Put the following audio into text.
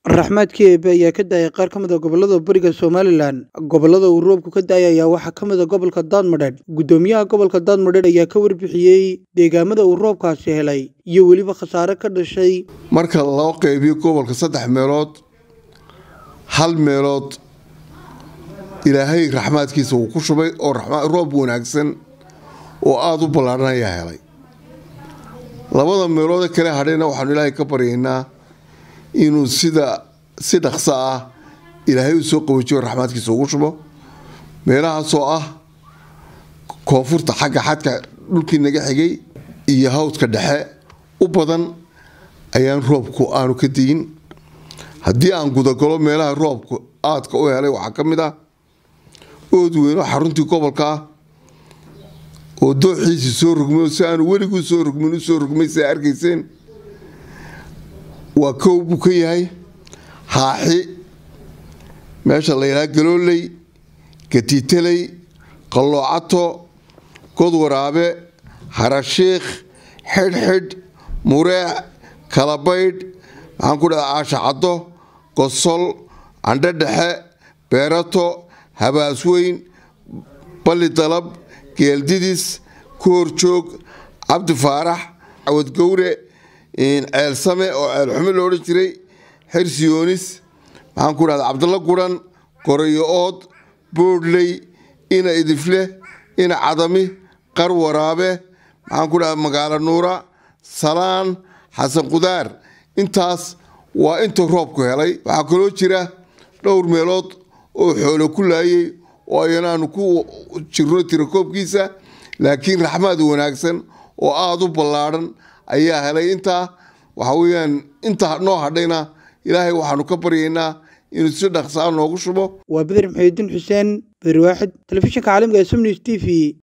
raxmaadkii eebe ayaa ka daayay qaar ka mid a gobollada bariga somalilan gobollada uu roobku ka daayay ayaa waxaa ka mid a gobolka daadmadheedh guddoomiyaha gobolka daadmadheedh ayaa ka warbixiyey deegaamada uu roobkaasi helay iyo weliba khasaare ka dhashay marka loo qeybiyo gobolka saddex meelood hal meelood ilaahay raxmaadkiisa uu ku shubay oo roob wanaagsan oo aada u ballaadhan ayaa helay labada meeloode kale hadhayna waxaanu ilaahay ka baryaynaa inuu sida si dhaqso ah ilaahay u soo qawajiyo raxmaadkiisa ugu shubo meelahaasoo ah koonfurta xagga xadka dhulkii naga xigay iyo hawdka dhexe u badan ayaan roobku aanu ka diyin haddii aan gudagalo meelaha roobku aadka u helay waxaa ka mid ah ood weyn oo xaruntii gobolka ah oo dooxiisii soo rugmay si aanu weliguu soo rugmin u soo rugmay sidaa arkayseen waa kow buu ka yahay haaxi meesha la yidhaha galooley gatiitaley qalloocato godwaraabe harashiikh xidhxidh mureec kalabaydh maxaan ku dhaha aashacaddo gosol candho dhexe beerato habaasweyn balli dalab geeldidis koorjoog cabdi faarax cawadgowre ceelsame oo ceelxume lo odhan jiray xersiyoonis maxaan ku dhahda cabdalla guran gorayo ood boodhley ina idifle ina cadami qar waraabe maxaan ku dhahda magaalo nuura salaan xasan qudaar intaas waa inta roobku helay waxaa kaloo jira dhowr meelood oo xoolo ku laayay oo ayana aanu ku jirno tirakoobkiisa laakiin raxmaad wanaagsan oo aada u ballaadhan ayaa helay intaa waxa weyaan inta noo hadhayna ilaahay waxaanu ka baryaynaa inuu si dhaqsaa noogu shubo waa beder maxamudiin xuseen beder waaxid telefishinka caalamka ee somnews t v